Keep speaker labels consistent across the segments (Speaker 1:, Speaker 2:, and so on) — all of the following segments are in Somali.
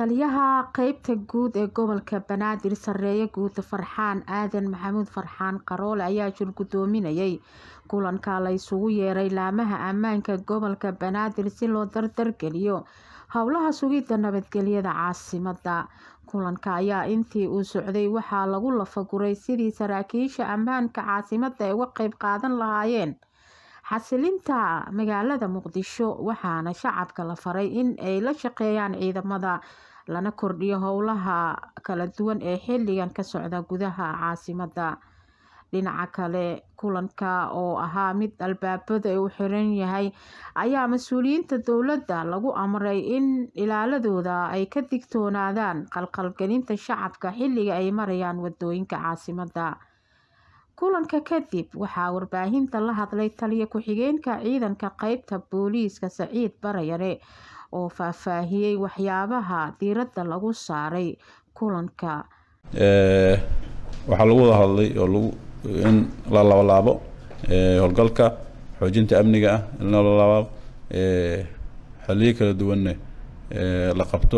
Speaker 1: taliyaha qeybta guud ee gobolka banaadir sareeye guud farxaan aadan maxamuud farxaan qaroole ayaa shir gudoominayay kulanka la isugu yeeray laamaha ammaanka gobolka banaadir si loo dardargeliyo howlaha sugidda nabadgelyada caasimada kulanka ayaa intii uu socday waxaa lagu lafaguray sidii saraakiisha ammaanka caasimada ay uga qeyb qaadan lahaayeen xasilinta magaalada muqdisho waxaana shacabka la faray in ay la shaqeeyaan ciidamada lana kordhiyo howlaha kala duwan ee xilligan ka socda gudaha caasimada dhinaca kale kulanka oo ahaa mid albaabada u xiran yahay ayaa mas-uuliyiinta dowladda lagu amray in ilaaladooda ay ka digtoonaadaan qalqalgelinta shacabka xilliga ay marayaan wadooyinka caasimada kulanka kadib waxaa warbaahinta la hadlay taliya ku-xigeenka ciidanka qeybta booliiska saciid barayare oo faahfaahiyey waxyaabaha diiradda lagu saaray kulanka
Speaker 2: waxaa lagu wada hadlay oo lagu in la labalaabo howlgalka xoojinta amniga ah in la labalaabo xaliyo kala duwanne la qabto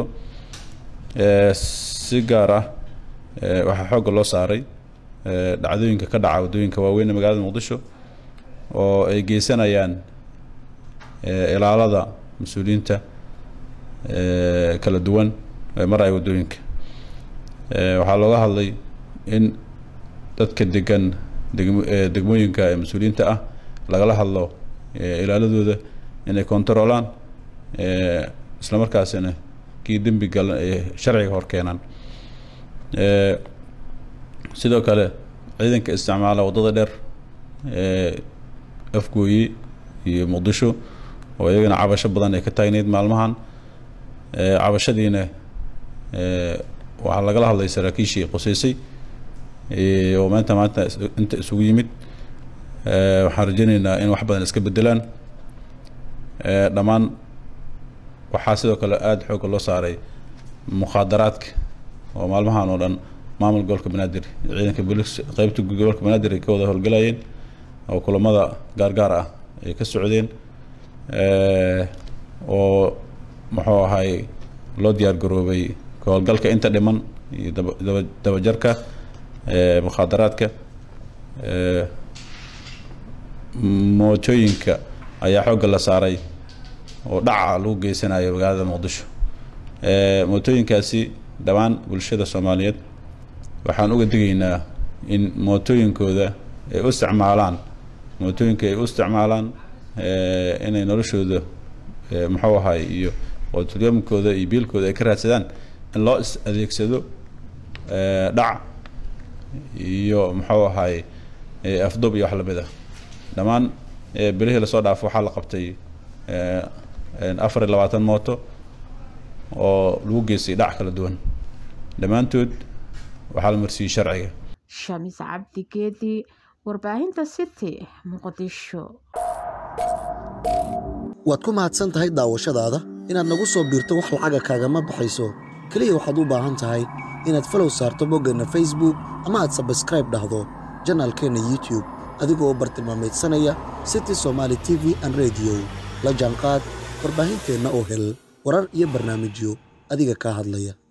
Speaker 2: si gaar ah waxaa xoogga loo saaray dhacdooyinka ka dhaca waddooyinka waaweyn ee magaalada muqdisho oo ay geysanayaan ilaalada mas-uuliyiinta kala duwan ee maraya waddooyinka waxaa looga hadlay in dadka degan degmooyinka ee mas-uuliyiinta ah lagala hadlo ilaaladooda inay kontaroolaan isla markaasina kii dembi galan ay sharciga hor keenaan sidoo kale ciidanka isticmaala waddada dheer ee afgooye iyo muqdisho oo iyagana cabasho badan ay ka taagneyd maalmahan cabashadiina waxaa lagala hadlay saraakiishii quseysay oo maanta maanta inta isugu yimid waxaan rajeyneynaa in wax badan iska bedelaan dhammaan waxaa sidoo kale aada xoogga loo saaray mukhaadaraadka oo maalmahan oo dhan maamul gobolka banaadir ciidanka booliis qeybta gobolka banaadir ay ka wada howlgalayeen oo kulamada gaargaar ah ay ka socdeen oo muxuu ahay loo diyaar garoobay howlgalka inta dhiman iyo daba dabajarka mukhaadaraadka mootooyinka ayaa xoogga la saaray oo dhaca lagu geysanayo magaalada muqdisho mootooyinkaasi dhammaan bulshada soomaaliyeed waxaan uga digaynaa in mootooyinkooda ay u isticmaalaan mootooyinka ay u isticmaalaan inay noloshooda muxuu ahay iyo ootryamkooda iyo biilkooda ay ka raadsadaan in loo is adeegsado dhac iyo muxuu ahay afdub iyo wax lamid ah dhammaan bilihii lasoo dhaafo waxaa la qabtay afar iyo labaatan mooto oo lagu geystay dhac kala duwan dhammaantood waxaa la marsiiyey sharciga
Speaker 1: shamis cabdi geedi warbaahinta city muqdisho
Speaker 3: waad ku mahadsan tahay daawashadaada inaad nagu soo biirto wax lacaga kaagama baxayso keliya waxaad u baahan tahay inaad falow saarto boggeenna facebook ama aad sabskraib dhahdo janaalkeenna youtube adigoo u bartilmaamaydsanaya city somaali t v an rediyo la jaanqaad warbaahinteenna oo hel warar iyo barnaamijyo adiga kaa hadlaya